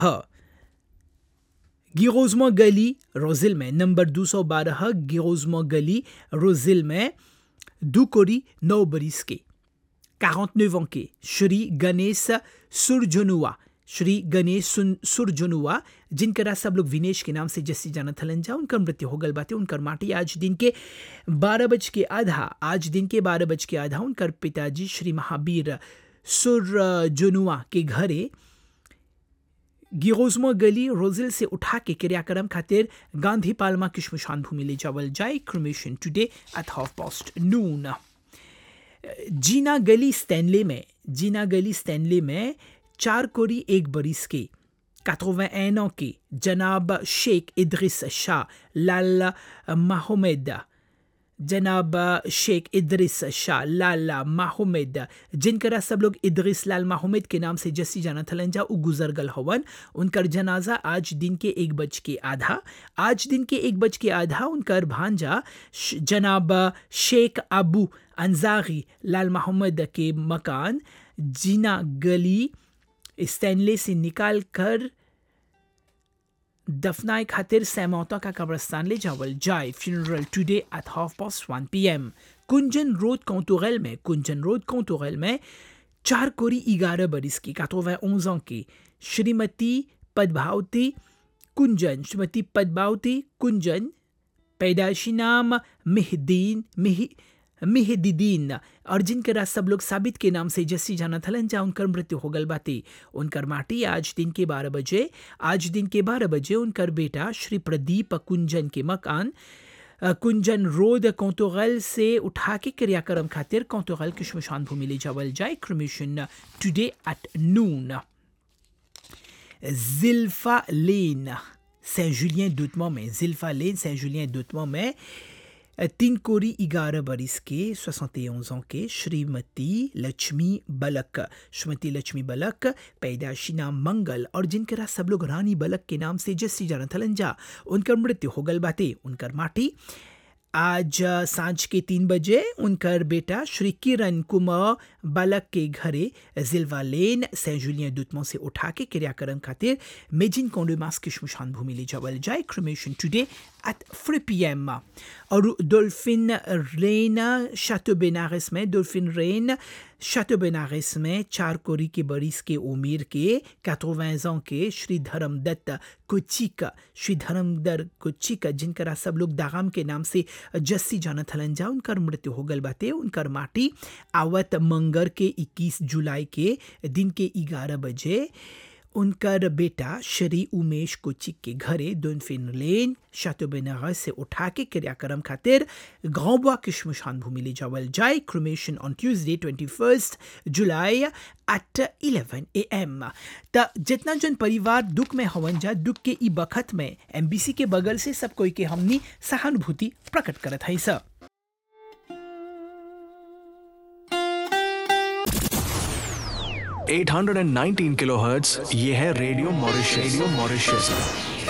है गिरोजमा गली रोजिल में नंबर 212 गिरोजमा गली रोजिल में दो कोरी नौ बरिस के 49 ans के श्री गणेश सुरजनुआ श्री गणेश सुन सुरजनुआ जिनकरा सब लोग विनेश के नाम से जैसी जानत हलन जा उनकर मृत्यु हो गल बाटे उनकर माटी आज दिन के बारह बज के आधा आज दिन के बारह बज के आधा उनकर पिताजी श्री महावीर सुरजनुआ के घरे गिरोजमा गली रोजिल से उठा के क्रियाक्रम खातिर गांधी पालमा की शमशान भूमि ले जावल जाए cremation today at half past noon जीना गली स्टैनले में जीना गली स्टैनले में चार कोरी एक बरिस के 81 ans के जनाब शेख इद्रिस शाह लाल माहमेद जनाब शेख इद्रिस शाह लाला माहमेद जिनकरा सब लोग इद्रिस लाल माहमेद के नाम से जस्सी जाना थलन जा उ गुजर गल हवन उनकर जनाजा आज दिन के एक बज के आधा आज दिन के एक बज के आधा उनकर भांजा जनाब शेख अबू अंजारी लाल मोहम्मद के मकान जीना गली स्टैनले से निकाल कर दफनाए खातिर सैमौता का कब्रस्तान ले जावल जाए funeral today at half past one P M Kunjan road कौतुगल में कुंजन रोड कौतुगल में चार कोरी ग्यारह बरिस की कातोवै ans की श्रीमती पदभावती कुंजन श्रीमती पदभावती कुंजन पैदाइशी नाम मेहदीन मिह मिहदीदीन और जिनकरा सब लोग साबित के नाम से जस्सी जाना थलन जा उनकर मृत्यु हो गल बाती उनकर माटी आज दिन के बारह बजे आज दिन के बारह बजे उनकर बेटा श्री प्रदीप कुंजन के मकान कुंजन रोड कौतुगल से उठा के क्रियाक्रम खातिर कौतुगल की शमशान भूमि ले जावल जाए cremation today at noon जिल्फा lane Saint Julian दुतमा में जिल्फा लेन सेंट जुलियन दुतमा में तीन कोरी ग्यारह बरिस के सोसते ans के श्रीमती लक्ष्मी बलक श्रीमती लक्ष्मी बलक पैदाशी नाम मंगल और जिनकरा सब लोग रानी बलक के नाम से जस्सी जाना थलन जा उनकर मृत्यु हो गल बाते उनकर माटी आज सांझ के तीन बजे उनकर बेटा श्री किरण कुमार बालक के घरे जिलवा लेन सेंट जुलियन दुतमों से उठा के क्रियाक्रम खातिर मेजिन कोंडोमास की शमशान भूमि ले जावल जाए cremation today at three P M और डोल्फिन रेन शातो बेनारस में डोल्फिन रेन शातो बेनारस में चार कोरी के बरिस के उमीर के 80 ans के श्री धर्मदत्त कुचिक श्री धर्मदर कुचिक जिनकरा सब लोग दागाम के नाम से जस्सी जाना थलन जा उनकर मृत्यु हो गल बाते उनकर माटी आवत मंगर के 21 जुलाई के दिन के 11 बजे उनकर बेटा श्री उमेश कोचिक के घरे दोनफिन लेन शातो बेनारस से उठा के क्रियाक्रम खातिर गांवबा की शमशान भूमि ले जावल जाए cremation on Tuesday twenty first July at eleven A M त जितना जन परिवार दुख में हवन जा दुख के ई बखत में एमबीसी के बगल से सब कोई के हमनी सहानुभूति प्रकट करत है सब 819 किलोहर्ट्ज ये है रेडियो मॉरिशस रेडियो मॉरिशस